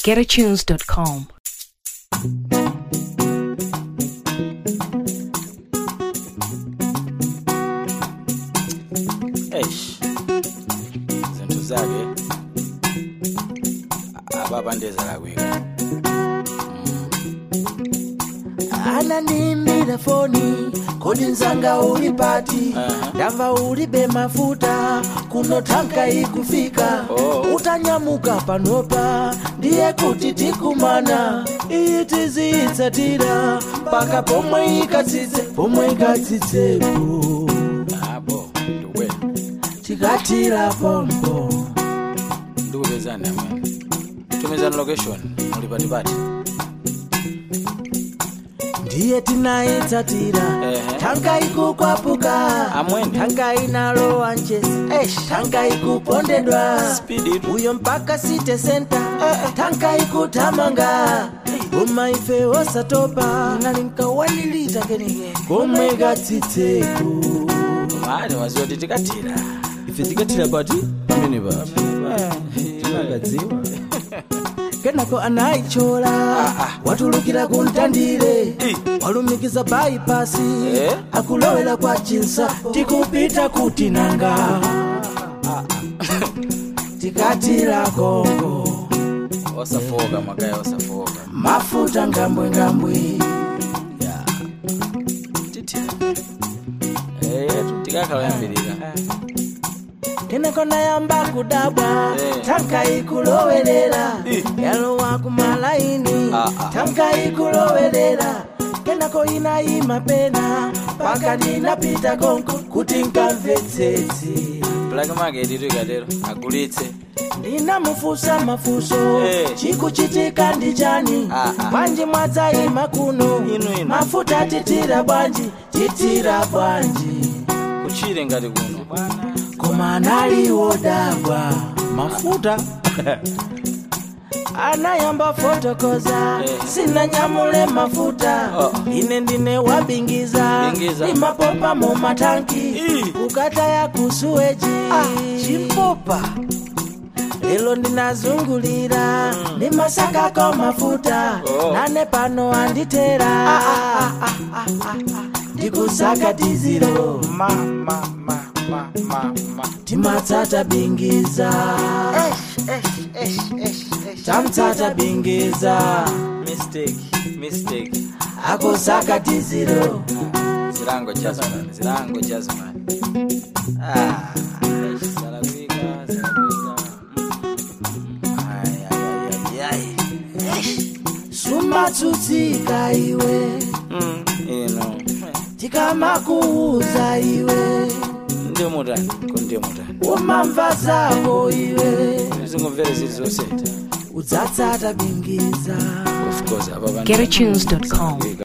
getatunes.com. eish izinto zake ababandezela kweka ananimbira foni kodi nzanga uli pati Aha. ndamva ulibe mafuta kuno tanka ikufika Oh. utanyamuka panopa ndiye kuti tikumana iyi tiziyitsatira mpaka pomwe ikatsitse pomwe ikatsitsepo abo ndikwe tikatira pompo ndikupezani amene tumizani location muli patipati ndiye tinayitsatira Ehe. tanka ikukwapuka Amwene. tanka inalowa njesi tanka ikupondedwa Speed it. uyo mpaka city center tanka ikutamanga koma ife osatopa nali nkawanilita kenike komwe katsitseko mali waziwa kuti tikatira ife tikatira pati pamene pati tinakadziwa kenako anayichola watulukira kuntandire walumikiza baipasi Eh? akulowera kwa chinsa tikupita kuti nanga tikatira kongo osafoka makaya osafoka mafuta ngambwengambwe titira eyetu tikakhala yambirira kenako nayamba kudabwa Eh. tanka ikulowerera yalowa kumalaini Ah, ah. tanka ikulowerera kenako inayima pena paka ndinapita konko kuti nkamvetsetse black market itu ikatero agulitse ndinamufusa mafuso Eh. chikuchitika ndi chani Ah, ah. bwanji mwadzayima kuno Inu, inu. mafuta titira bwanji titira bwanji kuchire ngati kuno koma analiwodabwa mafuta anayamba fotokoza Eh. sinanyamule mafuta Oh. ine ndine wabingiza Bingiza. imapopa mu matanki Ii. kukataya kusuweji chimpopa lelo ndinazungulira ndimasakako mafuta Oh. nane pano anditera ndikusaka diziro ma ma ma ma ma ma timatsata bingiza tamtsata bingiza mistake mistake akusaka diziro zilango jazman zilango jazman ah eish, salawika salawika ay ay ay ay sumatsutsika iwe mm ino tikamakuuza iwe ndi mutani kundi mutani umamva zako iwe zingomvere zili zoseta udzatsata bingiza of course apa getatunes.com.